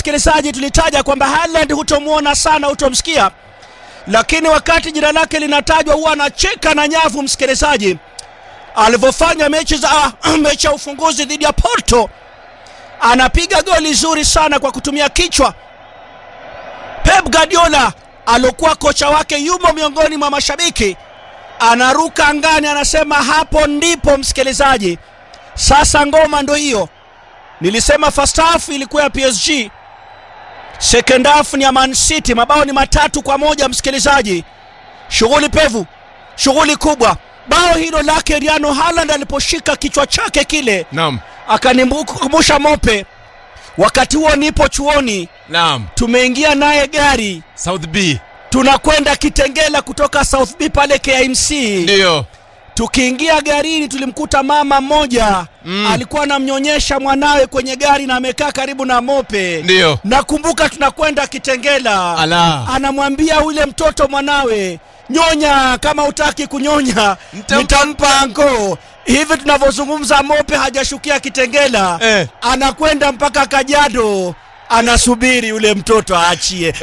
msikilizaji, tulitaja kwamba Haaland hutomwona sana, hutomsikia, lakini wakati jina lake linatajwa huwa anacheka na nyavu. Msikilizaji, alivyofanya mechi za ah, mechi ya ufunguzi dhidi ya Porto, anapiga goli zuri sana kwa kutumia kichwa. Pep Guardiola alokuwa kocha wake yumo miongoni mwa mashabiki, anaruka angani, anasema hapo ndipo msikilizaji, sasa ngoma ndo hiyo. Nilisema first half ilikuwa ya PSG, second half ni ya Man City. Mabao ni matatu kwa moja msikilizaji, shughuli pevu, shughuli kubwa. Bao hilo lake Riano Haaland aliposhika kichwa chake kile, Naam. akanikumbusha Mope. Wakati huo nipo chuoni, Naam. tumeingia naye gari, South B. tunakwenda Kitengela kutoka South B pale KMC. Ndio. Tukiingia garini tulimkuta mama mmoja Mm. alikuwa anamnyonyesha mwanawe kwenye gari na amekaa karibu na Mope. Ndio. Nakumbuka tunakwenda Kitengela, Ala. anamwambia ule mtoto mwanawe, nyonya, kama utaki kunyonya Nitampa- nitampa anko. Hivi tunavyozungumza, Mope hajashukia Kitengela, Eh. anakwenda mpaka Kajiado, anasubiri yule mtoto aachie.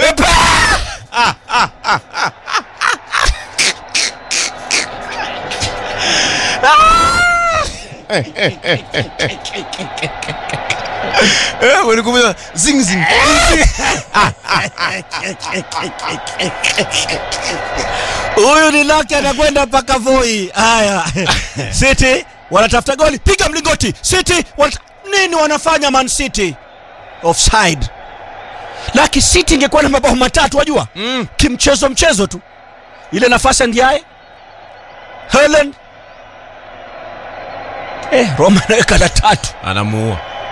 Eh, walikumbusha zing zing. Huyu ni lake anakwenda mpaka Voi. Haya, City wanatafuta goli, piga mlingoti. City wanata... nini wanafanya Man City? Offside. Laki City ingekuwa na mabao matatu, wajua Mm. kimchezo mchezo tu, ile nafasi ya Ndiaye, Haaland eh, Roma anaweka la tatu. Anamuua.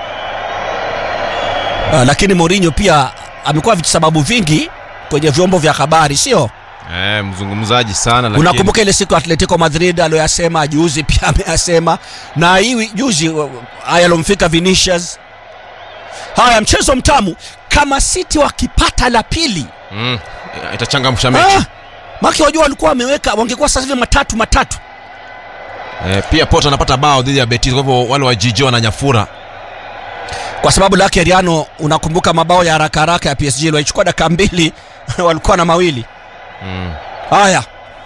Ah, lakini Mourinho pia amekuwa visababu vingi kwenye vyombo vya habari, sio? Eh, mzungumzaji sana lakini. Unakumbuka ile siku Atletico Madrid aliyoyasema juzi, pia ameyasema na hii juzi uh, haya alomfika Vinicius. Haya, mchezo mtamu kama City wakipata la pili Mm. Itachangamsha mechi. ah, maki wajua walikuwa wameweka, wangekuwa sasa hivi matatu matatu. Eh, pia Porto anapata bao dhidi ya Betis kwa hivyo wale wa Jiji wananyafura. kwa sababu lake Riano, unakumbuka mabao ya haraka haraka ya PSG walichukua dakika mbili walikuwa na mawili. Mm. Haya,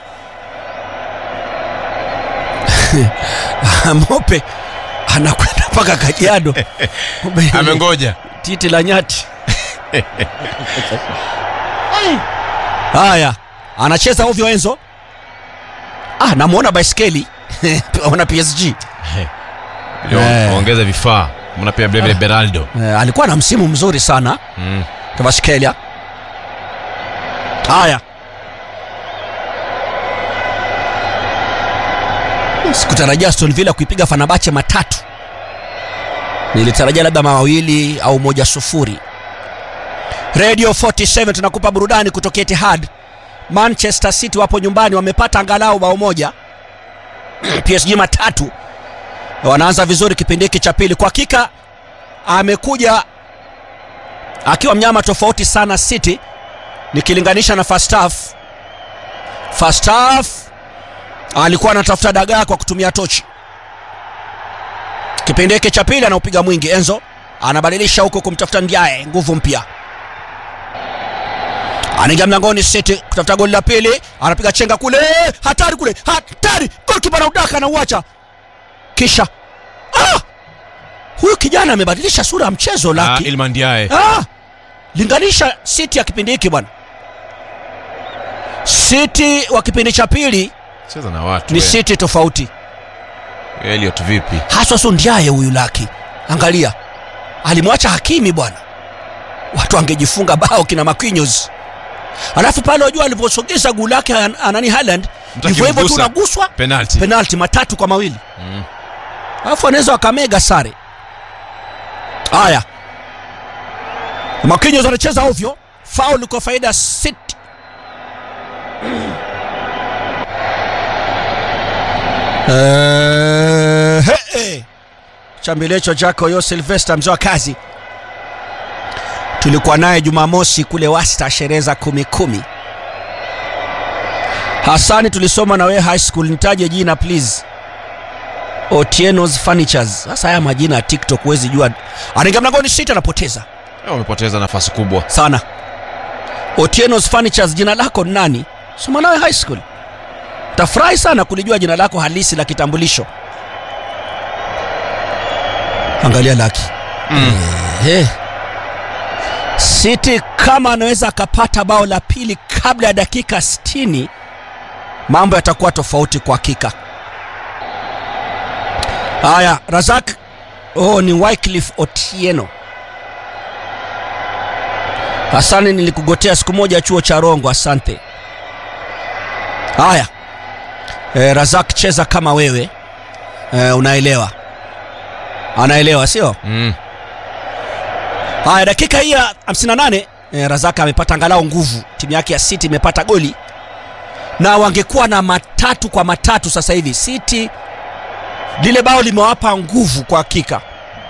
Mope anakwenda mpaka Kajiado Amengoja. titi la nyati. Haya, anacheza ovyo Enzo. Ah, namwona baiskeli wana PSG Eh. Ongeza vifaa. Mna pia vile vile Beraldo. eh, alikuwa na msimu mzuri sana Mm. Kvaratskhelia. Haya, sikutarajia Aston Villa kuipiga Fenerbahce matatu, nilitarajia labda mawili au moja sufuri. Radio 47 tunakupa burudani kutoka Etihad. Manchester City wapo nyumbani, wamepata angalau bao moja. PSG matatu, wanaanza vizuri kipindi hiki cha pili. Kwa hakika amekuja akiwa mnyama tofauti sana City nikilinganisha na first half. First half alikuwa anatafuta dagaa kwa kutumia tochi. Kipindi hiki cha pili anaupiga mwingi. Enzo anabadilisha huko kumtafuta Ndiaye, nguvu mpya, anaingia mlangoni City kutafuta goli la pili, anapiga chenga kule, hatari kule, hatari! Golikipa anaudaka anauacha, kisha ah! huyu kijana amebadilisha sura ya mchezo Ah, laki Iliman Ndiaye. Ah! Linganisha City ya kipindi hiki bwana. City wa kipindi cha pili Cheza na watu. ni we. City tofauti. Elliot vipi? Haswa so Ndiaye huyu laki. Angalia. Alimwacha Hakimi bwana. Watu wangejifunga bao kina Marquinhos. Alafu pale wajua aliposogeza guu lake an- anani Haaland, Mtu hivyo hivyo tu akimgusa. unaguswa Penalty. penalti matatu kwa mawili. Mm. Alafu anaweza wakamega sare. Haya, Marquinhos anacheza ovyo, faul kwa faida ya City. Eh, he, he. Chambilecho chako yo Silvester mzee wa kazi, tulikuwa naye Jumamosi kule Wasta, sherehe za kumi kumi. Hasani, tulisoma na wewe high school, nitaje jina please. Otieno's Furnitures. Sasa haya majina ya TikTok huwezi jua. Anaingia mlangoni City anapoteza. Eh, wamepoteza nafasi kubwa sana Otieno's Furnitures jina lako ni nani soma nawe high school tafurahi sana kulijua jina lako halisi la kitambulisho angalia laki mm. Eh. City kama anaweza akapata bao la pili kabla ya dakika 60 mambo yatakuwa tofauti kwa hakika. Haya, Razak. Oh, ni Wycliffe Otieno. Hasani, nilikugotea siku moja chuo cha Rongo, asante. Haya, e, Razak, cheza kama wewe e, unaelewa, anaelewa sio? Mm. Haya, dakika hii ya 58 eh, Razaka amepata angalau nguvu, timu yake ya City imepata goli na wangekuwa na matatu kwa matatu sasa hivi. City lile bao limewapa nguvu kwa hakika.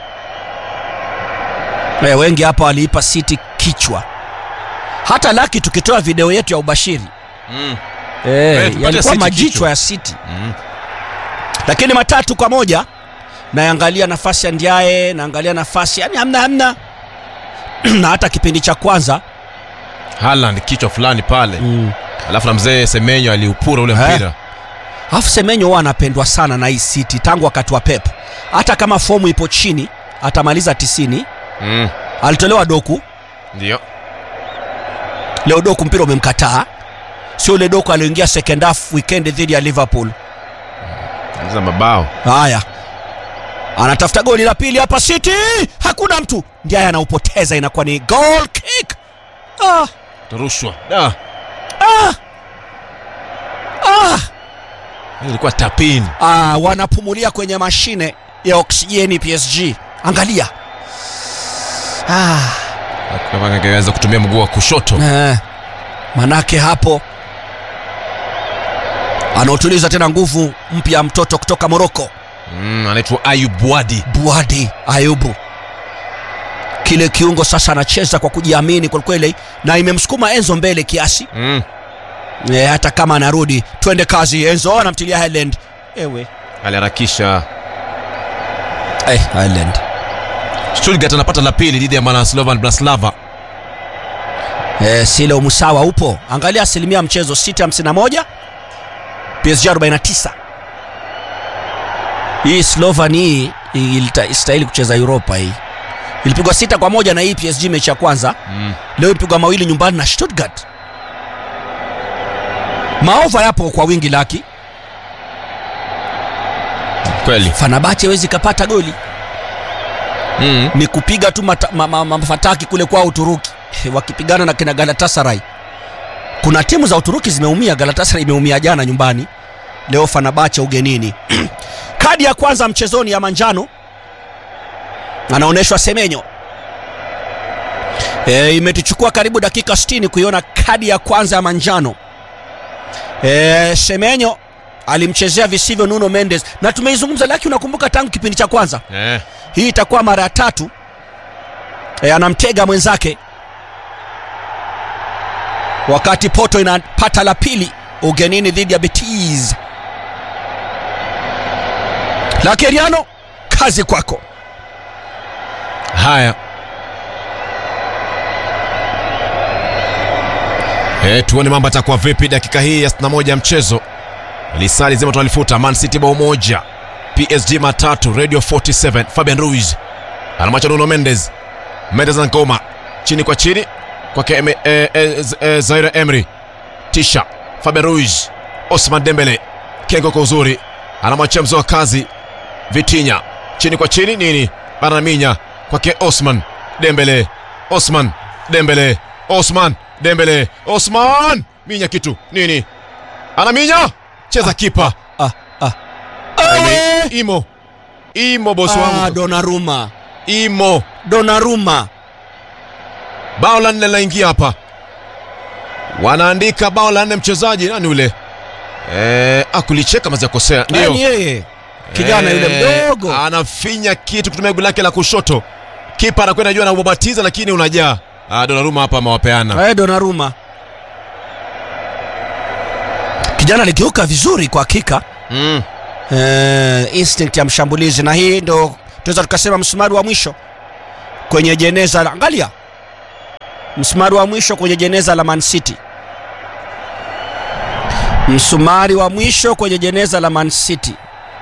Eh, wengi hapa waliipa City kichwa, hata laki tukitoa video yetu ya ubashiri Mm. eh, tupate yalikuwa City majichwa kichwa. ya City Mm. lakini matatu kwa moja naangalia nafasi ya Ndiaye, naangalia nafasi yani hamna hamna na hata kipindi cha kwanza Haaland kichwa fulani pale mm. alafu na mzee Semenyo aliupura ule Eh. mpira Alafu Semenyo huwa anapendwa sana na hii City tangu wakati wa Pep, hata kama fomu ipo chini atamaliza 90. mm. Alitolewa Doku, ndio leo Doku mpira umemkataa, sio ule Doku alioingia second half weekend dhidi ya Liverpool. za mabao Haya, anatafuta goli la pili hapa City, hakuna mtu, ndiye anaupoteza, inakuwa ni goal kick. Ah, tarushwa da ah, ah. ilikuwa tapini Ah, wanapumulia kwenye mashine ya oksijeni PSG. Angalia ah, kama angeweza kutumia mguu wa kushoto eh, manake hapo anaotuliza tena nguvu mpya mtoto kutoka Moroko, mm, anaitwa Ayub Wadi Buadi Ayubu. Kile kiungo sasa anacheza kwa kujiamini kwelikweli, na imemsukuma Enzo mbele kiasi mm. eh, hata kama anarudi. Twende kazi, Enzo anamtilia Haaland. Ewe aliharakisha eh, Haaland Stuttgart anapata la pili dhidi ya mwana Slovan Bratislava Eh, Silo Musawa upo. Angalia asilimia ya mchezo 651 PSG 49. Hii Slovan hii ilita- istahili kucheza Europa hii. Ilipigwa sita kwa moja na hii PSG mechi ya kwanza. mm. Leo ilipigwa mawili nyumbani na Stuttgart. Maova yapo kwa wingi laki. kweli Fenerbahce hawezi kapata goli. mm. Ni kupiga tu mata- ma- ma- mafataki kule kwa Uturuki wakipigana na kina Galatasaray. Kuna timu za Uturuki zimeumia. Galatasaray imeumia jana nyumbani, leo Fenerbahce ugenini. Kadi ya kwanza mchezoni ya manjano anaonyeshwa Semenyo. E, imetuchukua karibu dakika 60 kuiona kadi ya kwanza ya manjano. E, Semenyo alimchezea visivyo Nuno Mendes na tumeizungumza, laki unakumbuka tangu kipindi cha kwanza eh. hii itakuwa mara ya tatu e, anamtega mwenzake wakati Porto inapata la pili ugenini dhidi ya Betis. Lakeriano, kazi kwako. haya Eh, tuone mambo atakuwa vipi dakika hii ya 61 ya mchezo lisali zima tunalifuta man city bao moja psg matatu radio 47 fabian ruiz anamwacha nuno mendes mendes na ngoma chini kwa chini kwake Eme- eh, eh, Z- eh, zaire emry tisha fabian ruiz osman dembele kengo kwa uzuri anamwachia mzee wa kazi vitinya chini kwa chini nini anaminya kwake osman dembele osman dembele osman dembele osman minya kitu nini anaminya cheza kipa Ah, ah. Ime- imo imo bosi Ah, wangu Donnarumma, imo Donnarumma. bao la nne linaingia hapa wanaandika bao la nne mchezaji nani ule eh, akulicheka maziakosea ndio Nani yeye? Kijana yule Eh, mdogo. anafinya kitu kutumia goli lake la kushoto kipa anakwenda juu anaubabatiza lakini unajaa ah, Donnarumma hapa amewapeana Eh, Donnarumma. Kijana aligeuka vizuri kwa hakika. mm. eh, instinct ya mshambulizi na hii ndo tunaweza tukasema msumari wa mwisho kwenye jeneza la- angalia msumari wa mwisho kwenye jeneza la Man City. Msumari wa mwisho kwenye jeneza la Man City.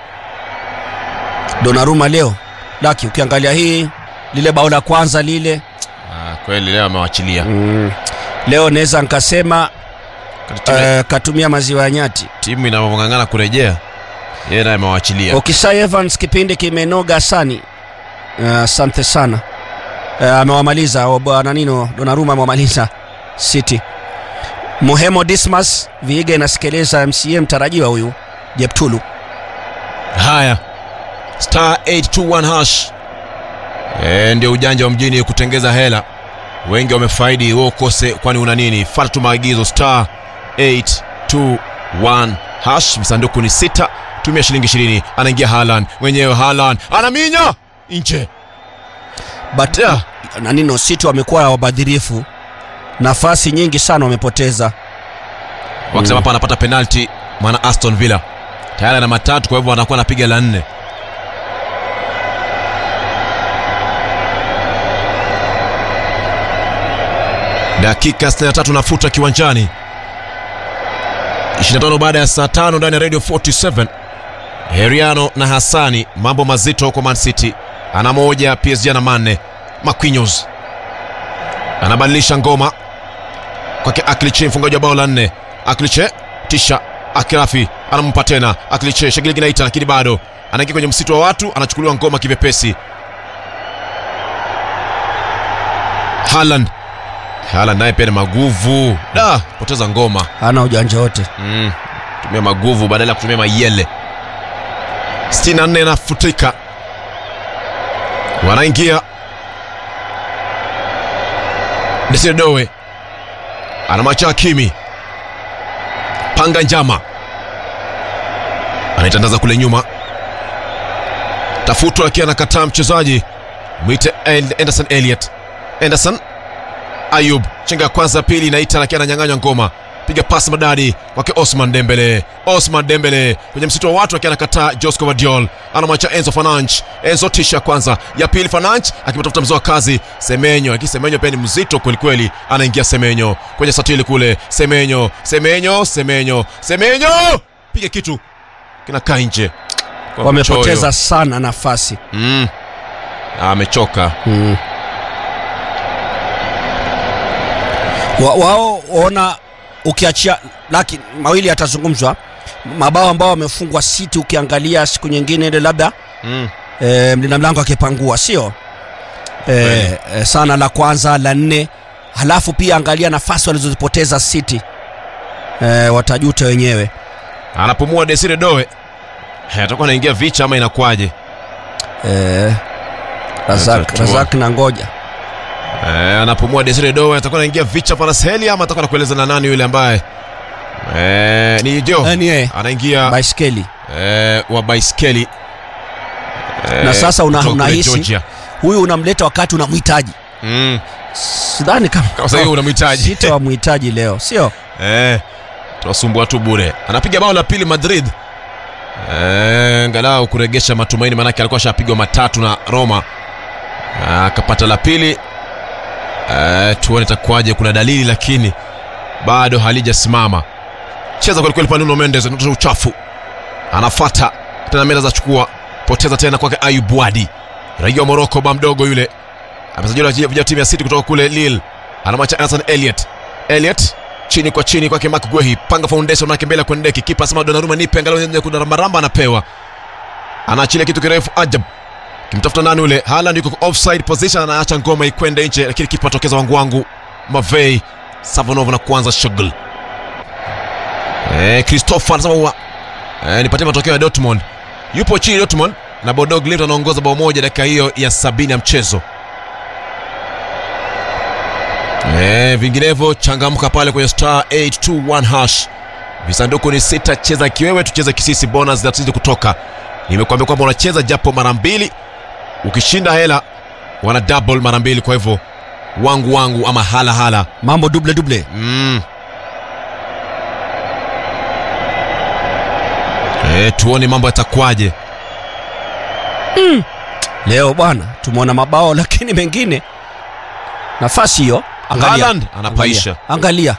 Donnarumma leo laki, ukiangalia hii lile bao la kwanza lile Ah, kweli leo amewachilia mm, leo naweza nkasema timu, uh, katumia maziwa ya nyati. timu inavyong'ang'ana kurejea yeye naye amewachilia Okisai Evans kipindi kimenoga sani. Uh, Asante sana. Uh, amewamaliza uh, bwana nino Donnarumma amewamaliza City. Muhemo Dismas Viiga inasikiliza MCA mtarajiwa huyu Jeptulu. haya star 821 hash e, ndio ujanja wa mjini kutengeza hela wengi wamefaidi wewe ukose kwani una nini fata tu maagizo star 821 hash msanduku ni sita tumia shilingi 20 anaingia Haaland mwenyewe Haaland anaminya nje But Yeah. na nino City wamekuwa wabadhirifu. Nafasi nyingi sana wamepoteza. wakisema hapa anapata penalti maana Aston Villa tayari ana matatu kwa hivyo anakuwa anapiga la nne dakika 63 nafuta kiwanjani 25 baada ya saa tano ndani ya radio 47 heriano na hasani mambo mazito kwa man city ana moja psg ana manne maquinos anabadilisha ngoma kwake akliche mfungaji wa bao la nne akliche tisha akirafi anampa tena akliche shagili kinaita lakini bado anaingia kwenye msitu wa watu anachukuliwa ngoma kivyepesi Haaland Haaland naye pia ni maguvu da poteza ngoma Hana ujanja wote. mm. tumia maguvu badala ya kutumia mayele 64 nafutika wanaingia desidowe anamacha Hakimi panga njama anaitandaza kule nyuma tafutwa lakini anakataa mchezaji mwite El- Anderson Elliot Anderson Ayub chenga ya kwanza pili inaita lakini ananyang'anywa ngoma piga pasi madadi kwake Osman Dembele Osman Dembele kwenye msitu wa watu akiwa anakataa Josco Vadiol anamwacha Enzo Fernandes Enzo tisha ya kwanza ya pili Fernandes akimtafuta mzoa kazi Semenyo lakini Semenyo pia ni mzito kwelikweli anaingia Semenyo kwenye satili kule Semenyo Semenyo Semenyo Semenyo piga kitu kinakaa nje Kwa Wamepoteza mchoyo. sana nafasi. mm. amechoka Mm. Wa, wao waona ukiachia laki mawili yatazungumzwa mabao ambao wamefungwa City ukiangalia siku nyingine ile labda mm. e, mlinda mlango akipangua sio e, e, sana la kwanza la nne halafu pia angalia nafasi walizozipoteza City e, watajuta wenyewe anapumua Desire Doe Eh, atakuwa anaingia vicha ama inakwaje e, Razak, Atatua. Razak na ngoja Eh, anapumua Desire Doe atakuwa anaingia vicha Parasheli ama atakuwa anakueleza na nani yule ambaye eh, ni Jo Eh, ni yeye. anaingia baiskeli eh, wa baiskeli eh, Na sasa una- kutoka kule unahisi- Georgia. huyu unamleta wakati unamhitaji mm. sidhani kama Kama sasa hivi unamhitaji City wamhitaji leo sio eh, tuwasumbua tu bure anapiga bao la pili Madrid eh, angalau kuregesha matumaini manake alikuwa ashapigwa matatu na Roma Ah, akapata la pili eh, tuone itakuwaje kuna dalili lakini bado halijasimama cheza kwelikweli pa Nuno Mendes anatoa uchafu anafata tena meza za chukua poteza tena kwake Ayub Wadi raia wa Morocco ba mdogo yule amesajiliwa vijana timu ya City kutoka kule Lille anamwacha Anderson Elliot Elliot chini kwa chini kwake Mark Guehi panga foundation manake mbele kwenda deki kipa asema Donnarumma nipe angalau nje kuna rambaramba anapewa anaachilia kitu kirefu ajab kimtafuta nani ule Haaland yuko kwa offside position anaacha ngoma ikwende nje lakini kipa atokeza wangu wangu Mavei Savonov na kuanza shughuli eh Christopher anasema wa eh, nipatie matokeo ya Dortmund yupo chini Dortmund na Bodo Glimt anaongoza bao moja dakika hiyo ya sabini ya mchezo Eh, vinginevyo changamka pale kwenye star 821 hash visanduku ni sita cheza kiwewe tucheze kisisi bonus zinazidi kutoka nimekuambia kwamba unacheza japo mara mbili ukishinda hela wana double mara mbili kwa hivyo wangu wangu ama hala hala mambo duble duble mm. e, tuone mambo yatakwaje leo bwana tumeona mabao lakini mengine nafasi hiyo Angalia. Haaland anapaisha. Angalia.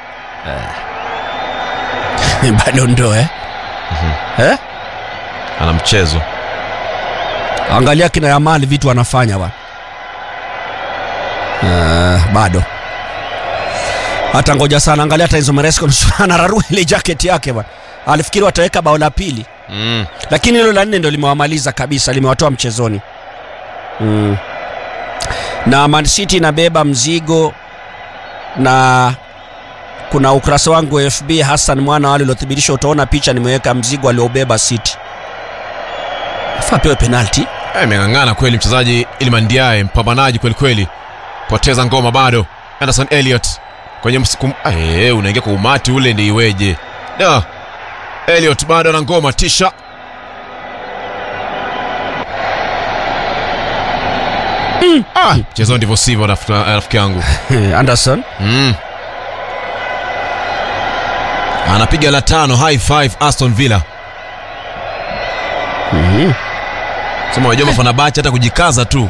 Eh. Bado ndo eh? Eh? ana mchezo Angalia kina Yamal vitu anafanya bwana. Uh, bado hata ngoja sana, angalia hata Enzo Maresca anararua ile jacket yake bwana. Alifikiri wataweka bao la pili, mm. lakini hilo la nne ndo limewamaliza kabisa, limewatoa mchezoni mm. na Man City inabeba mzigo na kuna ukurasa wangu wa FB Hassan mwana wale uliothibitisha, utaona picha nimeweka mzigo aliobeba City. Faa pewe penalti Eh, imeng'ang'ana kweli mchezaji Iliman Ndiaye, mpambanaji kweli kweli, poteza ngoma bado. Anderson Elliot kwenye msikum... eh, unaingia kwa umati ule, ndi iweje? Da, Elliot bado ana ngoma, tisha Ah, mchezo ndivyo sivyo, rafiki rafiki yangu Anderson mm. Anapiga la tano, high five Aston Villa. Mhm. Sema wajua Fenerbahce hata kujikaza tu.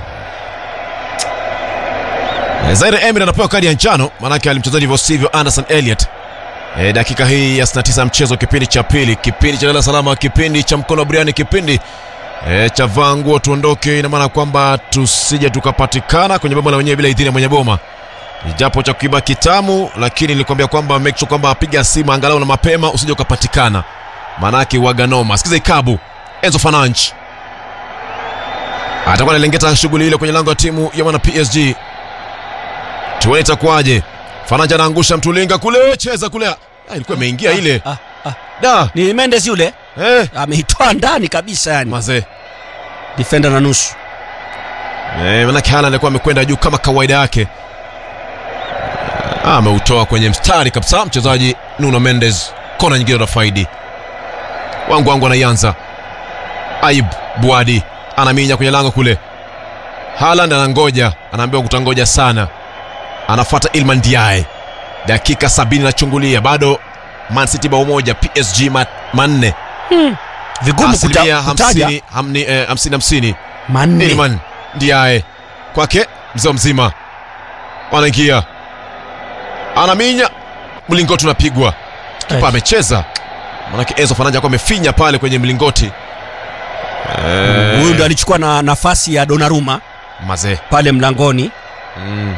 Eh, Zaire Emery anapewa kadi ya njano maanake alimcheza ndivyo sivyo Anderson Elliot. E, dakika hii ya 69 mchezo, kipindi cha pili, kipindi cha lala salama, kipindi cha mkono wa buriani, kipindi e, cha vaa nguo tuondoke. Ina maana kwamba tusije tukapatikana kwenye boma la wenyewe bila idhini ya mwenye boma, japo cha kuiba kitamu, lakini nilikwambia kwamba make sure kwamba piga simu angalau na mapema, usije ukapatikana, maanake waganoma. Sikiza ikabu Enzo Fernandes atakuwa analengeta shughuli ile kwenye lango la timu ya mwana PSG. Tuone itakuwaje. Fernandes anaangusha mtulinga kule, cheza kule. Ah, ilikuwa imeingia ile. ah, ah. Da. Ni Mendes yule Eh, ameitoa ndani kabisa, yani mazee. defender na nusu. Eh, manake Haaland alikuwa amekwenda juu kama kawaida yake. Ah, ameutoa kwenye mstari kabisa mchezaji Nuno Mendes. Kona nyingine na faidi. Wangu wangu anaianza. Aib Buadi anaminya kwenye lango kule. Haaland anangoja, anaambiwa kutangoja sana. Anafuata Ilman Ndiaye. Dakika sabini nachungulia bado Man City bao moja, PSG ma- manne. Vigumu Asilimia kuta, kutaja hamsini, hamni, eh, hamsini hamsini. manne. Ilman Ndiaye kwake mzee mzima, wanaingia, anaminya, mlingoti unapigwa, kipa Eh. amecheza, manake Enzo Fernandes alikuwa amefinya pale kwenye mlingoti. Eh, Huyu ndo alichukua na nafasi ya Donnarumma mazee pale mlangoni. mm.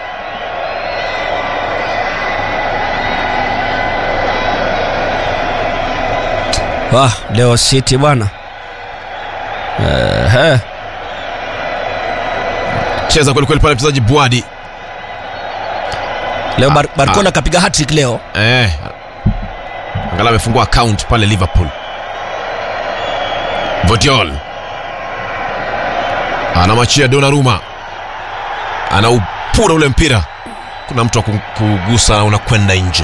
Ah, leo City bwana. Ehe. cheza kwelikweli pale mchezaji Bwadi Leo Bar Ah, Barcola kapiga hat-trick leo. eh, angalau amefungua account pale Liverpool. Vodiol anamwachia Donnarumma, anaupura ule mpira, kuna mtu wa ku- kugusa na unakwenda nje.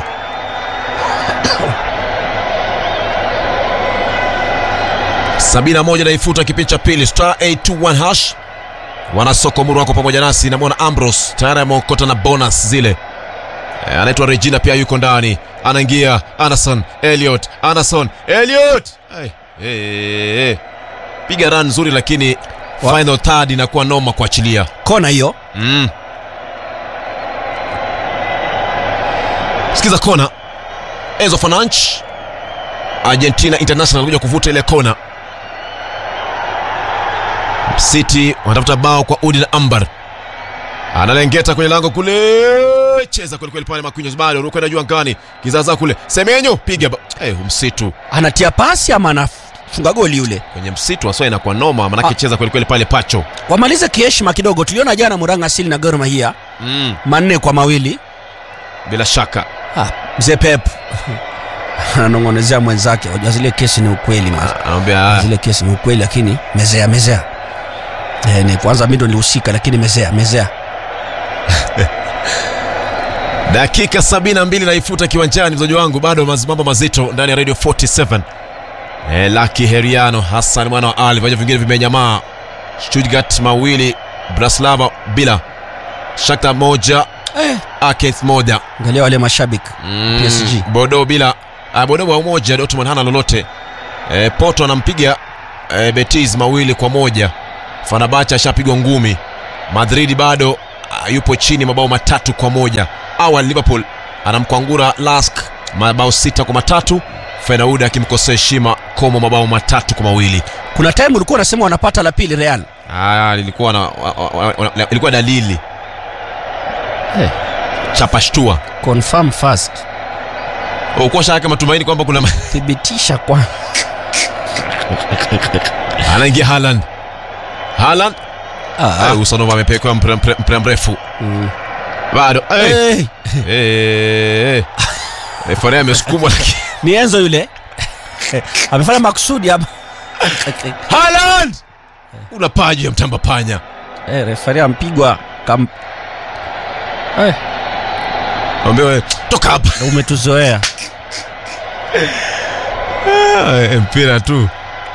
sabini na moja naifuta kipindi cha pili star 821 hash wanasoko muru wako pamoja nasi namwona Ambrose tayari ameokota na bonus zile Eh, anaitwa Regina pia yuko ndani, anaingia Anderson Elliot, Anderson Elliot, hey, hey, hey. piga run nzuri, lakini Wa- final third inakuwa noma kuachilia. Kona hiyo. Mm. Sikiza kona, Enzo Fernandes Argentina International kuja kuvuta ile kona. City wanatafuta bao kwa udi na ambar, analengeta kwenye lango kule, cheza kwelikweli pale Marquinhos, bado rukwenda juu angani, kizaza kule, Semenyo piga ba... hey, msitu Anatia pasi ama anafunga goli yule. kwenye msitu aswa inakuwa noma, manake Ah. cheza kwelikweli pale Pacho. Wamalize kiheshima kidogo. Tuliona jana Muranga Asili na Gor Mahia Mm, manne kwa mawili. bila shaka Ah, mzee Pep ananong'onezea mwenzake, wajua zile kesi ni ukweli mas. anamwambia Zile kesi ni ukweli, lakini mezea mezea. Eh, ni kwanza mimi ndo nilihusika, lakini mezea mezea. dakika 72 naifuta kiwanjani, mzaji wangu, bado maz- mambo mazito ndani ya Radio 47. E, Laki Heriano Hassan mwana wa Ali, viwanja vingine vimenyamaa. Stuttgart mawili, Bratislava bila, Shakhtar moja, Eh, Aketh moja, angalia wale mashabiki mm, PSG. Bodo bila, ah, Bodo wa umoja, Dortmund hana lolote. E, Porto anampiga e, Betis mawili kwa moja. Fenerbahce ashapigwa ngumi. Madrid bado ah, yupo chini mabao matatu kwa moja awali liverpool anamkwangura lask mabao sita kwa matatu fenaud akimkosea heshima komo mabao matatu kwa mawili kuna time ulikuwa unasema wanapata la pili real Ah, lilikuwa na, wa, wa, wa, wa, ilikuwa dalili hey. chapashtua confirm first ukuwa shaka matumaini kwamba kuna thibitisha kwa anaingia haland haland ah, usanova amepekwa mpira mpira- mpira mrefu mm. bado hey. hey. hey, hey. refari amesukumwa lakini ni enzo yule amefanya makusudi hapa haland una paji ya mtamba panya eh, refari ampigwa kam eh, ambewe toka hapa umetuzoea Ah, mpira tu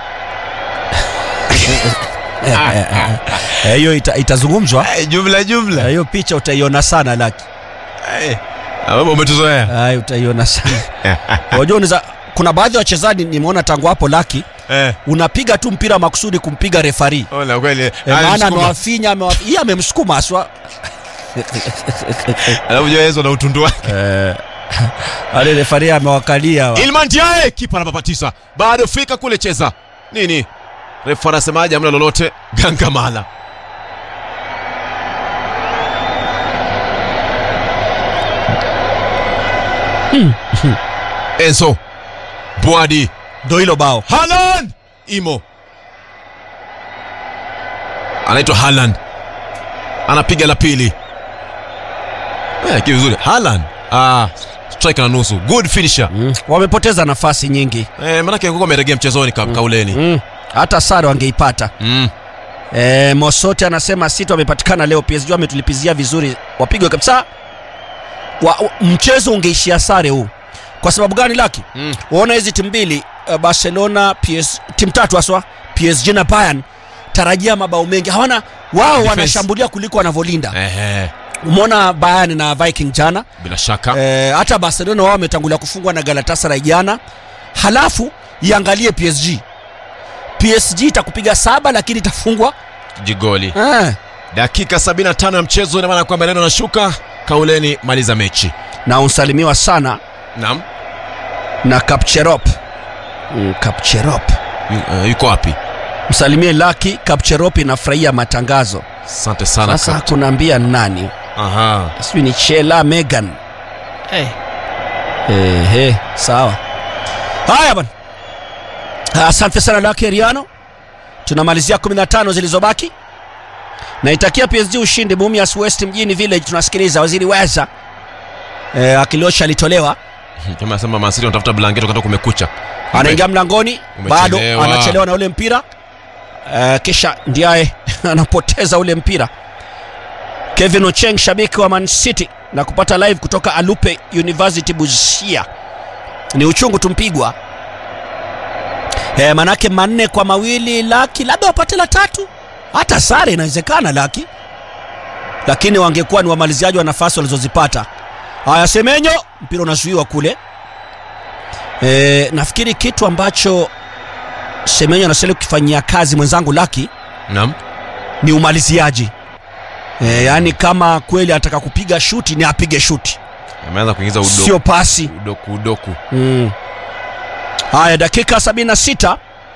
Eh, hiyo ita, itazungumzwa Eh, jumla Eh, jumla hiyo picha utaiona sana laki Eh, ambapo umetuzoea Ay, utaiona sana unajua unaweza kuna baadhi ya wachezaji nimeona tangu hapo laki Eh, unapiga tu mpira makusudi kumpiga refari ona kweli Eh, Ah, maana alimsukuma. amewafinya amewa- hii amemsukuma aswa alafu jua Yesu na utundu wake eh, ale refari amewakalia wa. Ilman Diaye kipa anapapatisa bado fika kule cheza nini refu anasemaje hamna lolote gangamala Enzo Bwadi ndo hilo bao Haaland imo anaitwa Haaland anapiga la pili eh, ki vizuri Haaland ah, strike na nusu good finisher mm. wamepoteza nafasi nyingi eh, manake kuko ameregea mchezoni ka, kauleni mm. hata sare wangeipata mm. e, mosote anasema sita wamepatikana leo psg wametulipizia vizuri wapigwe kabisa wa, wa, mchezo ungeishia sare huu kwa sababu gani laki Mm. waona hizi timu mbili uh, barcelona PS, timu tatu haswa psg na bayern tarajia mabao mengi hawana wao Defense. wanashambulia kuliko wanavyolinda Ehe, umeona bayern na viking jana bila shaka e, hata barcelona wao wametangulia kufungwa na galatasaray jana halafu iangalie psg psg itakupiga saba lakini itafungwa jigoli eh. dakika 75 ya mchezo ina maana kwamba neno nashuka kauleni maliza mechi na unsalimiwa sana naam na kapcherop mm, kapcherop Yu- eh, yuko wapi msalimie laki kapcherop inafurahia matangazo asante sana sasa Kap- kunaambia nani Aha. sijui ni chela megan hey. Ehe, sawa haya bana asante sana laki riano tunamalizia 15 zilizobaki naitakia psg ushindi mumias west mjini village tunasikiliza waziri weza e, akiliosha alitolewa kama nasema masiri wanatafuta blanketi wakati kumekucha anaingia mlangoni bado Umechelewa. anachelewa na ule mpira uh, kisha ndiaye anapoteza ule mpira kevin ocheng shabiki wa man city na kupata live kutoka alupe university busia ni uchungu tumpigwa e, manake manne kwa mawili laki labda wapate la tatu hata sare inawezekana laki lakini wangekuwa ni wamaliziaji wa nafasi walizozipata haya semenyo mpira unazuiwa kule e, nafikiri kitu ambacho semenyo anastahili kukifanyia kazi mwenzangu laki naam ni umaliziaji e, yaani kama kweli anataka kupiga shuti ni apige shuti ameanza kuingiza udoku sio pasi udoku udoku mm. haya dakika 76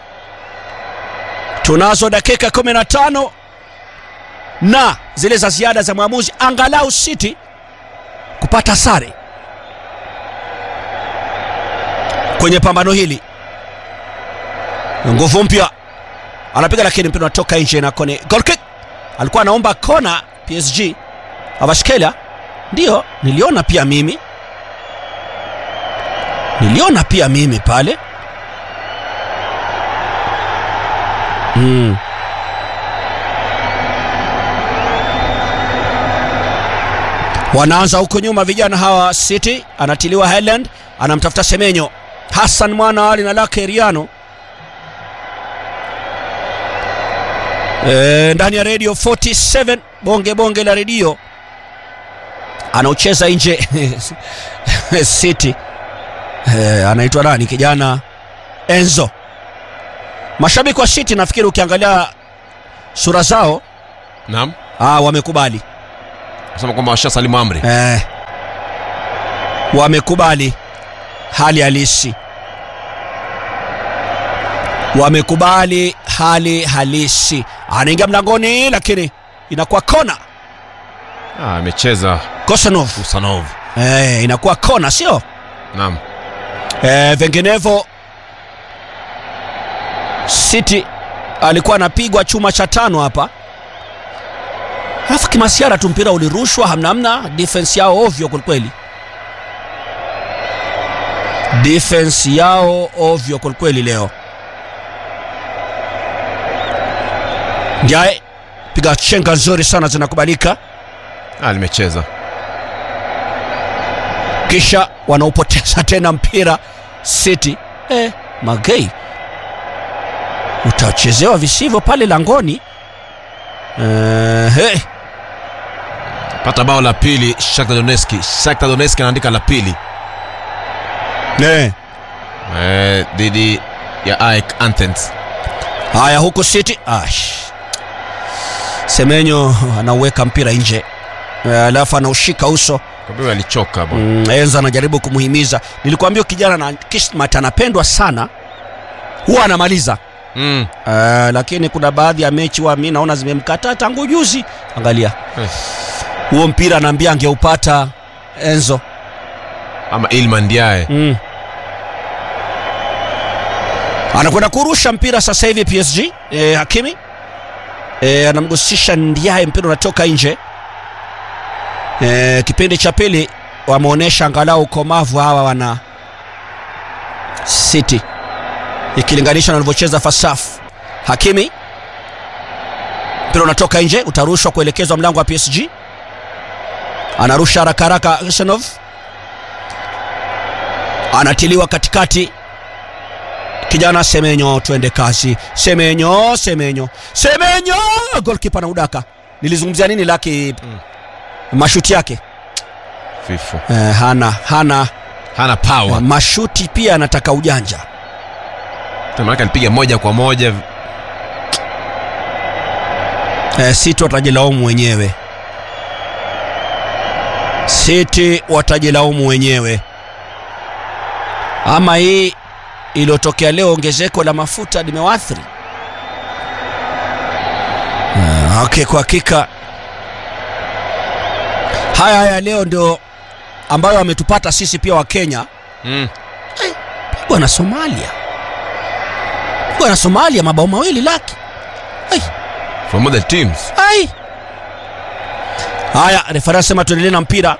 tunazo dakika 15 na zile za ziada za mwamuzi angalau city kupata sare kwenye pambano hili nguvu mpya anapiga lakini mpira unatoka nje na kone goal kick alikuwa anaomba kona psg avashkela ndiyo niliona pia mimi niliona pia mimi pale mm. wanaanza huko nyuma vijana hawa city anatiliwa highland anamtafuta semenyo hassan mwana ali na lake riano e, ndani ya redio 47 bonge bonge la redio anaucheza nje city e, anaitwa nani kijana enzo mashabiki wa city nafikiri ukiangalia sura zao naam ah, wamekubali Nasema kwamba washasalimu amri. eh, wamekubali hali halisi, wamekubali hali halisi. Anaingia mlangoni, lakini inakuwa kona. Ah, amecheza Kosanov Usanov. eh, inakuwa kona, sio Naam. eh, vinginevyo City alikuwa anapigwa chuma cha tano hapa, alafu kimasiara tu mpira ulirushwa, hamnamna. Defense yao ovyo kwelikweli, defense yao ovyo kwelikweli leo. Ndiaye piga chenga nzuri sana zinakubalika, Ah, limecheza. kisha wanaupoteza tena mpira City. Eh, Magei utachezewa visivyo pale langoni. Eh, hey. Pata bao la pili Shakhtar Donetsk. Shakhtar Donetsk anaandika la pili Eh. eh, dhidi ya AEK Athens. Haya, huku City Ash. Semenyo anauweka mpira nje, Eh, alafu anaushika uso. Kwa hivyo alichoka bwana. Mm, Enza anajaribu kumhimiza. Nilikwambia kijana na Kismat anapendwa sana, huwa anamaliza Mm. uh, lakini kuna baadhi ya mechi wa mi naona zimemkataa tangu juzi. Angalia Eh. huo mpira, anaambia angeupata Enzo. Ama Ilman Ndiaye. Mm. Anakwenda kurusha mpira sasa hivi PSG. E, Hakimi e, anamgusisha Ndiaye, mpira unatoka nje. E, kipindi cha pili wameonyesha angalau ukomavu hawa wana City ikilinganishwa na walivyocheza Fasaf. Hakimi, mpira unatoka nje, utarushwa kuelekezwa mlango wa PSG. Anarusha haraka haraka Husanov anatiliwa katikati kijana Semenyo, twende kazi. Semenyo, Semenyo, Semenyo, golkipa na udaka. Nilizungumzia nini laki Mm. mashuti yake Fifu. eh, hana hana Hana eh, power. mashuti pia anataka ujanja Maana alipiga moja kwa moja. eh, City watajilaumu wenyewe, City watajilaumu wenyewe. Ama hii iliyotokea leo, ongezeko la mafuta limewaathiri Ah, okay, kwa hakika haya haya leo ndio ambayo ametupata sisi pia wa Kenya Mm. pigwa na Somalia, pigwa na Somalia mabao mawili laki. Ai. From other teams. Ai. Haya, refari anasema tuendelee na mpira.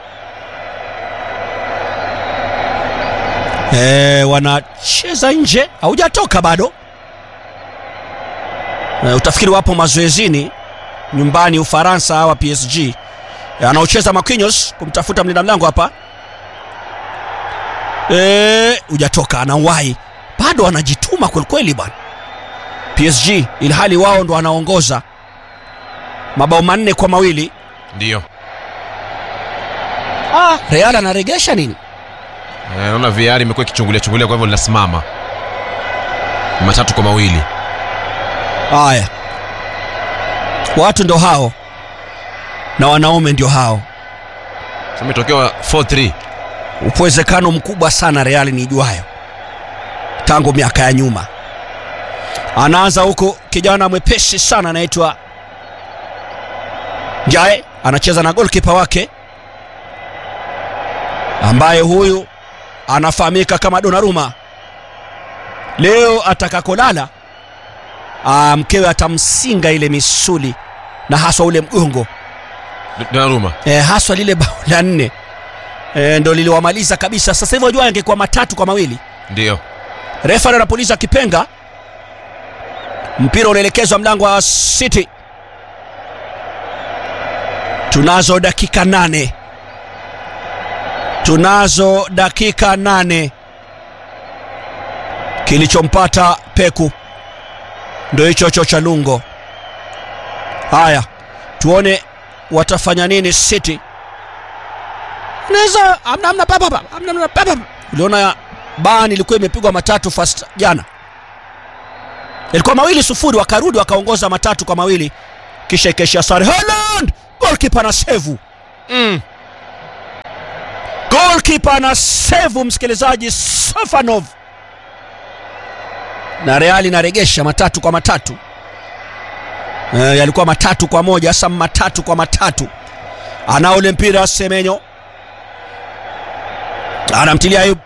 E, wanacheza nje, haujatoka bado. E, utafikiri wapo mazoezini nyumbani Ufaransa hawa PSG. E, anaocheza Marquinhos kumtafuta mlinda mlango hapa. E, hujatoka, anawahi bado, anajituma kwelikweli bwana PSG, ilhali wao ndo wanaongoza mabao manne kwa mawili. Ndio. Ah, Real anaregesha nini? Eh, Naona VR imekuwa ikichungulia chungulia kwa hivyo linasimama. Matatu kwa mawili. Haya, watu ndo hao na wanaume ndio hao. Sasa imetokewa 4-3. Uwezekano mkubwa sana Real nijuayo tangu miaka ya nyuma. Anaanza huko kijana mwepesi sana anaitwa Jae, anacheza na golkipa wake ambaye huyu anafahamika kama Donnarumma. Leo atakakolala ah, mkewe atamsinga ile misuli na haswa ule mgongo Donnarumma. e, haswa lile bao la nne e, ndo liliwamaliza kabisa. Sasa hivi wajua angekuwa matatu kwa mawili. Ndio. Refa anapuliza kipenga, mpira unaelekezwa mlango wa City. Tunazo dakika nane, tunazo dakika nane. Kilichompata Peku ndo hicho hicho cha Lungo. Haya, tuone watafanya nini City. Naweza amna amna papa papa amna amna papa. Uliona ban ilikuwa imepigwa matatu fast jana, ilikuwa mawili sufuri, wakarudi wakaongoza matatu kwa mawili, kisha ikaishia sare. Haaland golkipa na sevu Mm. golkipa na sevu msikilizaji sofanov na reali inaregesha matatu kwa matatu e, yalikuwa matatu kwa moja sasa matatu kwa matatu ana ule mpira semenyo anamtilia ayub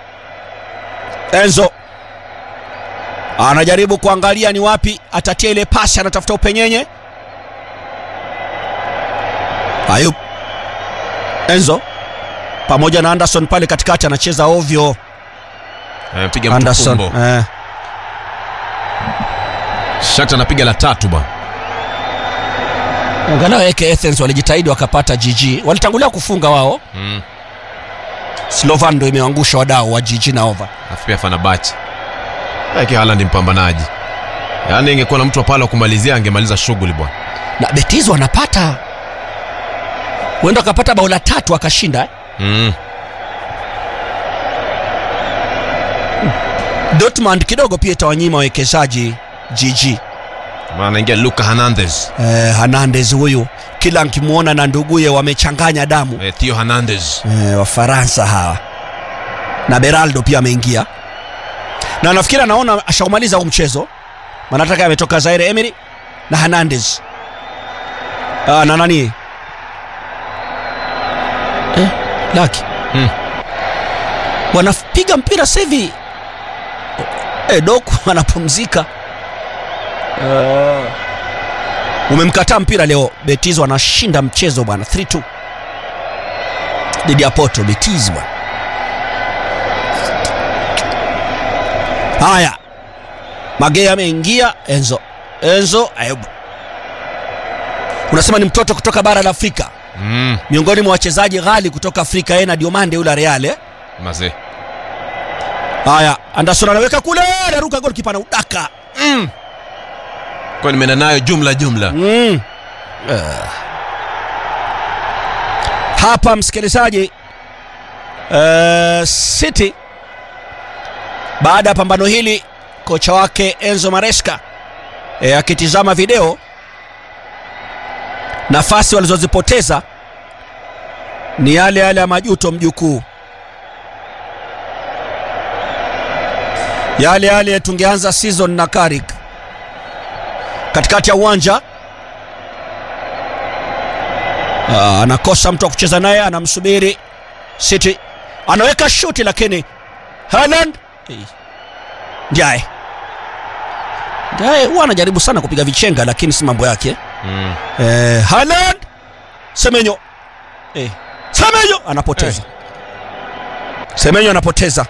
enzo anajaribu kuangalia ni wapi atatia ile pasi anatafuta upenyenye ayub enzo pamoja na anderson pale katikati anacheza ovyo Eh, piga anderson mtukumbo eh. Shakhtar anapiga la tatu bwana angalau eke Athens walijitahidi wakapata gg walitangulia kufunga wao mm. slovan ndo imeangusha wadau wa gg na over alafu pia Fenerbahce Yake Haaland ni mpambanaji yaani ingekuwa na mtu wa pale wa kumalizia angemaliza shughuli bwana na betizo wanapata huenda wakapata bao la tatu akashinda eh? mm. dortmund kidogo pia itawanyima wawekezaji gg maana anaingia Luka Hernandez eh, hernandez huyu kila nkimwona na nduguye wamechanganya damu eh, Theo Hernandez eh, wafaransa hawa na beraldo pia ameingia na nafikiri anaona ashaumaliza huu mchezo manataka ametoka zaire emery na hernandez ah, na nani eh, laki Hmm. wanapiga mpira sasa hivi eh, doku anapumzika uh, umemkataa mpira leo betizo anashinda mchezo bwana 3-2 dhidi ya Porto Betis bwana. Haya, Magea ameingia, Enzo Enzo Ayub, unasema ni mtoto kutoka bara la Afrika, mm. miongoni mwa wachezaji ghali kutoka Afrika, yeye na Diomande yule wa Real. eh? mazee Haya, Anderson anaweka kule, anaruka golikipa na udaka mm. kwa nimeenda nayo jumla jumla mm. uh. Hapa msikilizaji, uh, City baada ya pambano hili, kocha wake Enzo Maresca e, akitizama video nafasi walizozipoteza ni yale yale ya majuto mjukuu, yale yale tungeanza season na Carrick katikati ya uwanja. Ah, anakosa mtu wa kucheza naye, anamsubiri City, anaweka shuti lakini Haaland Eh, Ndiaye Ndiaye huwa anajaribu sana kupiga vichenga lakini si mambo yake mm. eh, Haaland Semenyo eh, Semenyo anapoteza Semenyo anapoteza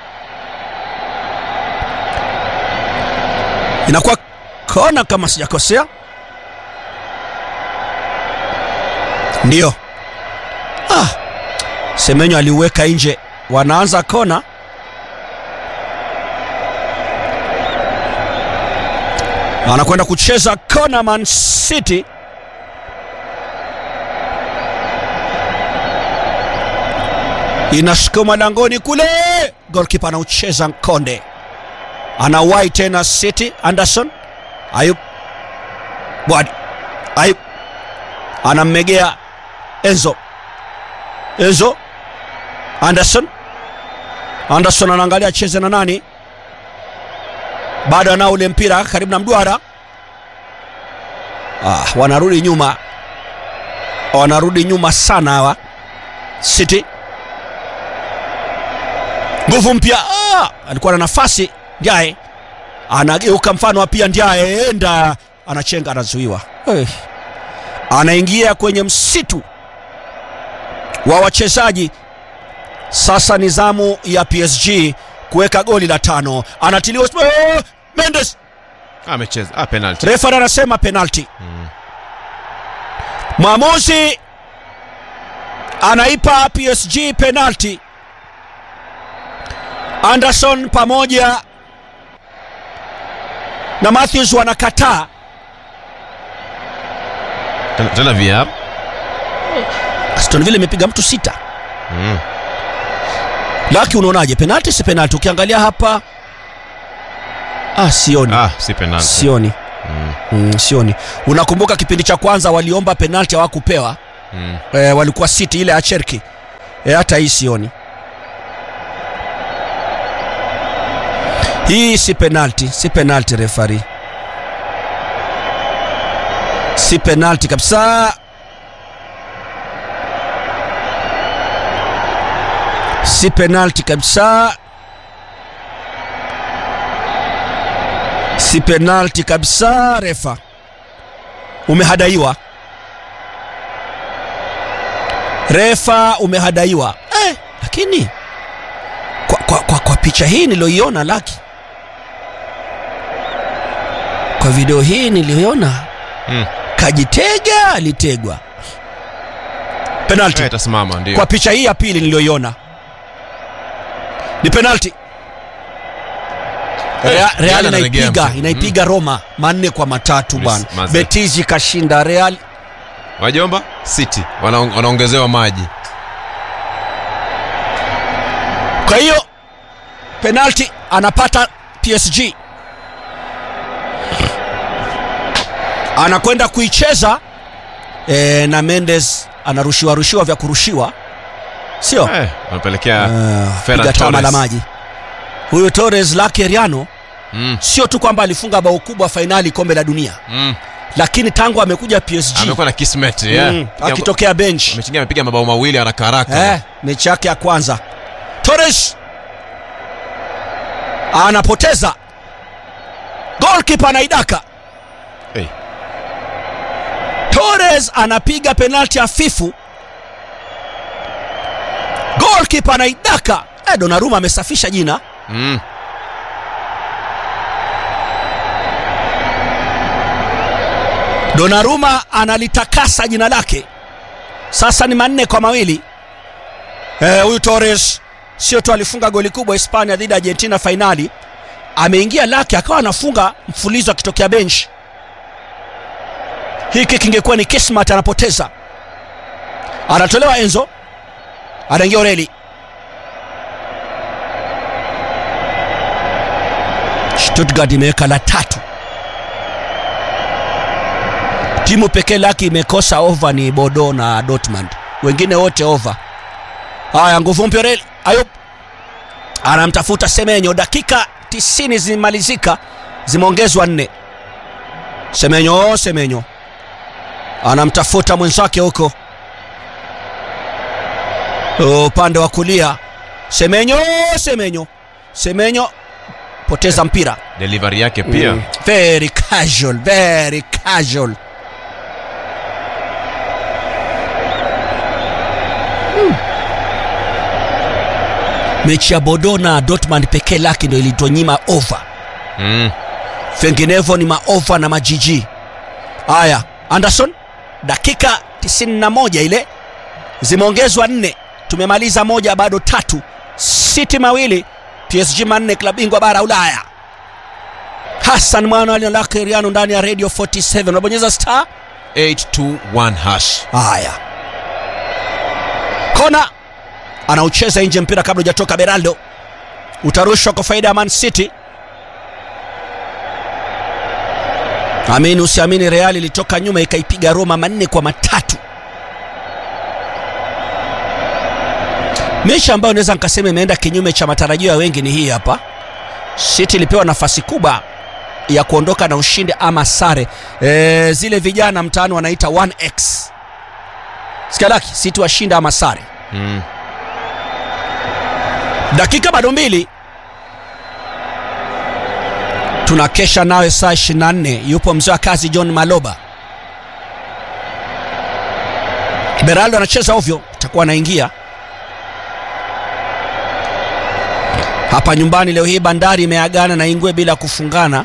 inakuwa kona kama sijakosea ndiyo ah, Semenyo aliuweka nje wanaanza kona anakwenda kucheza kona Man City inasukuma langoni kule, golkipa anaucheza Nkonde, anawai tena City. Anderson Ayub Bwadi Ayub anammegea Enzo Enzo Anderson Anderson anaangalia acheze na nani, bado anao ule mpira karibu na mduara. Ah, wanarudi nyuma, wanarudi nyuma sana hawa City. Nguvu mpya ah, alikuwa na nafasi Ndiaye anageuka mfano wa pia Ndiaye enda anachenga, anazuiwa hey. Anaingia kwenye msitu wa wachezaji sasa. Ni zamu ya PSG kuweka goli la tano, anatiliwa oh, Mendes amecheza ah, penalty Refari anasema penalti. Mwamuzi anaipa PSG penalti. Anderson pamoja na Matthews wanakataa. tena, tena VR Aston Villa imepiga mtu sita. mm. Laki, unaonaje? Penalti si penalti? Ukiangalia hapa ah, sioni ah, si penalty sioni mm, sioni unakumbuka kipindi cha kwanza waliomba penalti hawakupewa Mm. e, walikuwa city ile ya cherki e, hata hii sioni hii si penalti si penalti refari si penalti kabisa si penalti kabisa si penalti kabisa refa umehadaiwa refa umehadaiwa eh, lakini kwa, kwa, kwa, kwa picha hii niliyoiona laki kwa video hii niliyoiona Mm. kajitega alitegwa penalti Eh, itasimama ndio kwa picha hii ya pili niliyoiona ni penalti Eh, Real, Real Real analegea inaipiga mtu. inaipiga Roma manne kwa matatu Yes, bwana. maze. Betis kashinda Real. wajomba city wanaong- wanaongezewa maji Kwa hiyo penalti anapata PSG, anakwenda kuicheza e, na Mendes anarushiwa rushiwa vya kurushiwa, sio eh, wanapelekea Ah, Ferran piga tama Torres. la maji huyu Torres lake Riano mm. sio tu kwamba alifunga bao kubwa fainali kombe la dunia, mm. lakini tangu amekuja PSG amekuwa na kismet yeah. mm, akitokea bench amechingia amepiga mabao mawili haraka haraka eh, mechi yake ya kwanza Torres anapoteza golkipa anaidaka hey. Torres anapiga penalti hafifu golkipa anaidaka eh, Donnarumma amesafisha jina mm. Donnarumma analitakasa jina lake sasa ni manne kwa mawili Eh, huyu Torres sio tu alifunga goli kubwa Hispania dhidi ya Argentina fainali ameingia lake akawa anafunga mfulizo akitokea bench hiki kingekuwa ni kismat anapoteza anatolewa Enzo anaingia Oreli Stuttgart imeweka la tatu timu pekee lake imekosa over ni Bodo na Dortmund, wengine wote over. Haya, nguvu mpya Real Ayub anamtafuta Semenyo, dakika 90 zimalizika, zimeongezwa nne. Semenyo, Semenyo anamtafuta mwenzake huko upande wa kulia. Semenyo, Semenyo, Semenyo poteza mpira delivery yake pia Mm. very casual, very casual. Mm. Mechi ya Bodo na Dortmund pekee lake ndio ilitonyima over, mm. vinginevyo ni maova na majiji. Haya, Anderson, dakika 91 ile zimeongezwa nne, tumemaliza moja, bado tatu. City mawili, PSG manne, klabu bingwa bara Ulaya. Hassan mwana ali lake Riano ndani ya Radio 47 unabonyeza star. 821 hash Haya, kona anaucheza nje mpira kabla hujatoka. Beraldo utarushwa kwa faida ya Man City. Amini usiamini, Real ilitoka nyuma ikaipiga Roma manne kwa matatu, mechi ambayo naweza nikasema imeenda kinyume cha matarajio ya wengi. Ni hii hapa, City ilipewa nafasi kubwa ya kuondoka na ushindi ama sare. E, zile vijana mtaani wanaita 1x sikalaki City washinda ama sare. mm. Dakika bado mbili, tunakesha nawe saa 24. Yupo mzee wa kazi John Maloba. Beraldo anacheza ovyo, atakuwa anaingia hapa nyumbani leo hii. Bandari imeagana na Ingwe bila kufungana.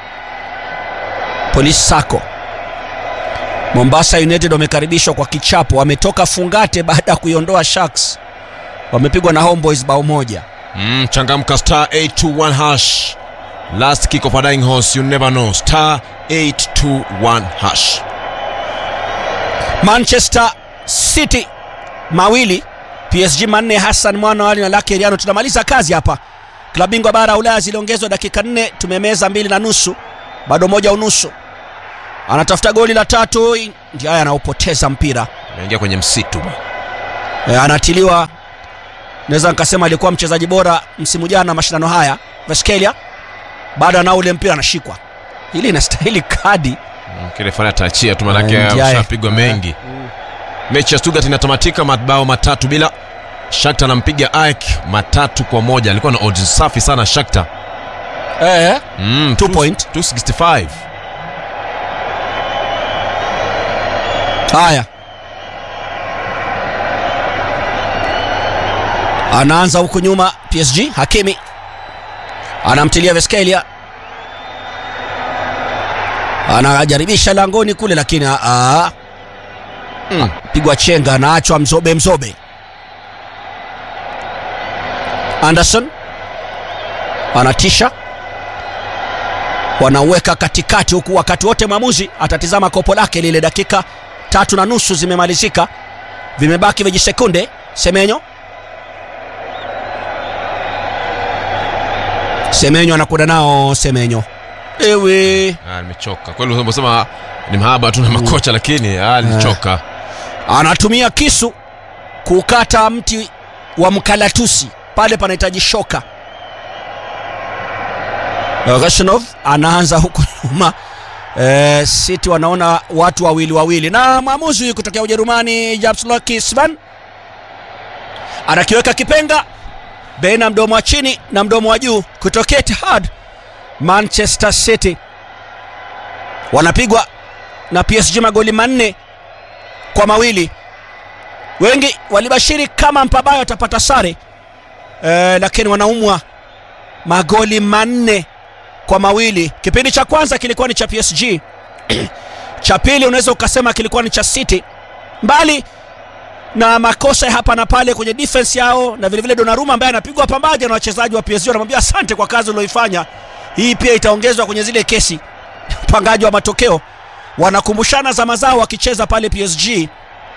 Polisi Sako Mombasa United wamekaribishwa kwa kichapo, wametoka fungate baada ya kuiondoa Sharks, wamepigwa na Homeboys bao moja. Mm, changamka star 821 hash last kick of a dying horse you never know star 821 hash Manchester City mawili PSG manne. Hassan mwana wali na lake Riano. Tunamaliza kazi hapa. Klabu bingwa bara ya Ulaya ziliongezwa dakika nne, tumemeza mbili na nusu, bado moja unusu. anatafuta goli la tatu ndiye haya anaupoteza mpira Ameingia kwenye msitu bwana. e, anatiliwa naweza nikasema alikuwa mchezaji bora msimu jana mashindano haya Veskelia baada na ule mpira anashikwa hili inastahili kadi Mm, Kile fanya ataachia tu manake Eh, ndiye. ushapigwa mengi. Mechi ya Stuttgart inatamatika mabao matatu bila. Shakhtar anampiga AEK matatu kwa moja. Alikuwa na odds safi sana Shakhtar. e, Mm, Two two- point. 265. haya anaanza huku nyuma PSG Hakimi anamtilia Veskelia anajaribisha langoni kule lakini aa, Mm. pigwa chenga anaachwa mzobe mzobe Anderson anatisha wanauweka katikati huku wakati wote mwamuzi atatizama kopo lake lile dakika tatu na nusu zimemalizika vimebaki vijisekunde semenyo semenyo anakwenda nao semenyo ewe Ah, nimechoka. Kweli unasema ni mahaba tu na makocha lakini ah, nilichoka. anatumia kisu kukata mti wa mkalatusi pale panahitaji shoka Gashnov anaanza huku nyuma e, City wanaona watu wawili wawili na mwamuzi huyu kutokea Ujerumani Japsloki Svan anakiweka kipenga baina mdomo wa chini na mdomo wa juu kutokea Etihad Manchester City wanapigwa na PSG magoli manne kwa mawili wengi walibashiri kama mpabayo atapata sare e, lakini wanaumwa magoli manne kwa mawili kipindi cha kwanza kilikuwa ni cha PSG cha pili unaweza ukasema kilikuwa ni cha City mbali na makosa ya hapa na pale kwenye defense yao na vilevile Donnarumma ambaye anapigwa pambaja na wachezaji wa PSG wanamwambia asante kwa kazi ulioifanya hii pia itaongezwa kwenye zile kesi upangaji wa matokeo wanakumbushana zama zao wakicheza pale PSG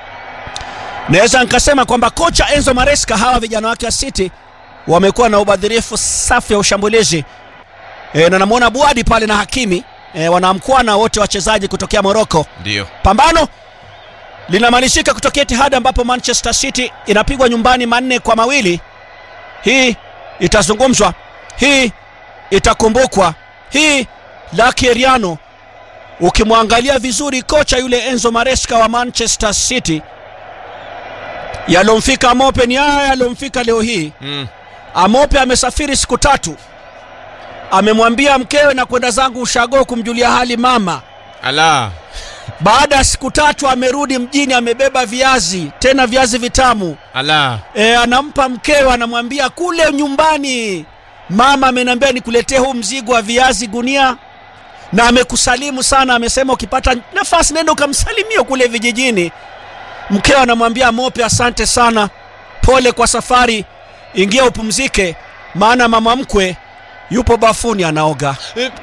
naweza nikasema kwamba kocha Enzo Maresca hawa vijana wake wa City wamekuwa na ubadhirifu safi ya ushambulizi e, na namwona Buadi pale na Hakimi e, wanamkwana wote wachezaji kutokea Morocco Ndio. pambano linamalizika kutokea Etihad ambapo Manchester City inapigwa nyumbani manne kwa mawili. Hii itazungumzwa, hii itakumbukwa, hii Lucky Eriano. Ukimwangalia vizuri kocha yule Enzo Maresca wa Manchester City, yalomfika Amope ni haya yalomfika leo hii. Mm. Amope amesafiri siku tatu, amemwambia mkewe na kwenda zangu ushago kumjulia hali mama Ala. baada ya siku tatu amerudi mjini amebeba viazi tena viazi vitamu Ala. e, anampa mkewe anamwambia kule nyumbani mama ameniambia nikuletee huu mzigo wa viazi gunia na amekusalimu sana amesema ukipata nafasi nenda ukamsalimia kule vijijini mkewe anamwambia mope asante sana pole kwa safari ingia upumzike maana mama mkwe yupo bafuni anaoga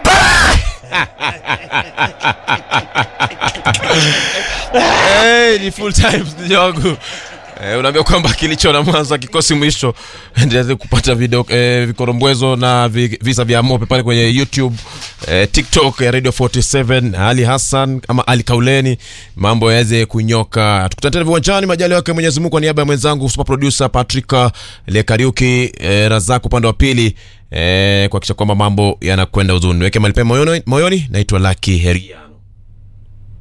hey, ni full time mteja wangu Eh, unaambia kwamba kilicho na mwanzo kikosi mwisho endeleze kupata video eh, vikorombwezo na vi, visa vya mope pale kwenye youtube eh, tiktok ya radio 47 ali hassan ama ali kauleni mambo yaweze kunyoka tukutane tena viwanjani majali wake mwenyezi mungu kwa niaba ya mwenzangu super producer patrick lekariuki eh, razak upande wa pili eh, kuhakikisha kwamba mambo yanakwenda uzuni weke malipe moyoni, moyoni naitwa laki heria